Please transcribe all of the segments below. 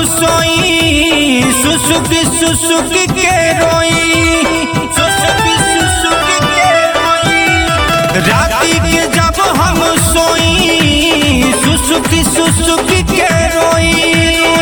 सोई सुसुक सुसुक के रोई सुसुक सुसुक के रोई राती के जब हम सोई सुसुक सुसुक के रोई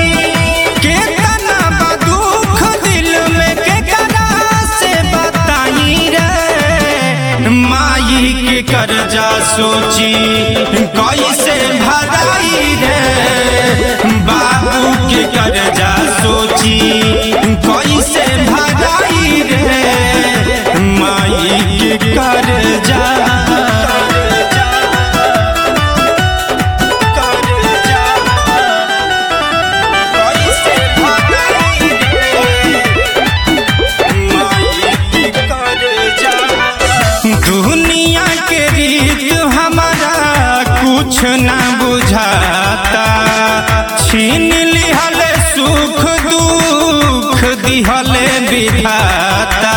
केतना बा दुख दिल में केकरा से बताई रे माई के कर्जा सोची कैसे भराई रे बाबू के कर्जा सोची कैसे भराई रे माई के कर्जा कैसे भराई दुनिया के रीत हमारा कुछ ना बुझाता छीन लिहल सुख दुख दिहल विधाता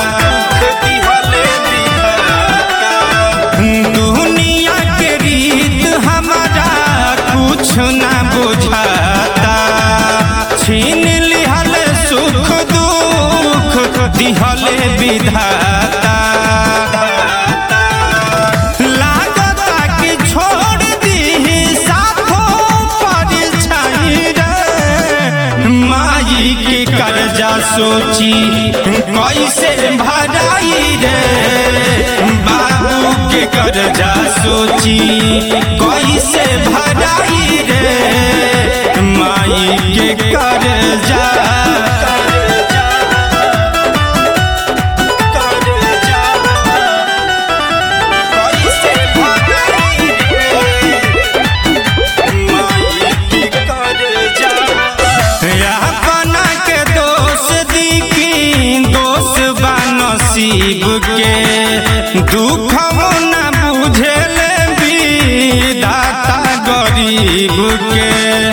दुनिया के रीत हमारा कुछ ना बुझाता छीन लिहल सुख दुख दिहल विधाता लागता कि छोड़ दी साथो परछाई रे माई के कर्जा सोची कैसे भराई रे बाबू के कर्जा सोची कैसे भराई रे माई के कर्जा कैसे भराई अपना के दोष दिखी दोष बा नसीब के दुख न बुझेल विधाता गरीब के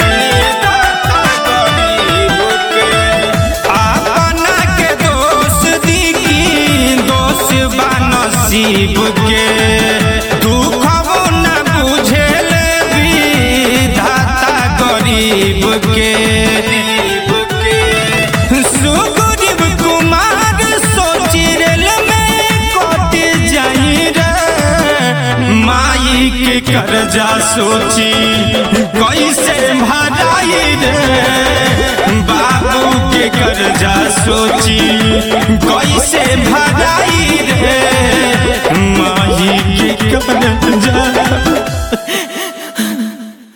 अपना के दोष दिखी दोष बा नसीब के दुख न बुझेल विधाता गरीब के सुग्रीव कुमार सोची रेल में कट जाई रे माई के कर्जा सोची कैसे भराई रे बाबू के कर्जा सोची कैसे भराई रे माई के कर्जा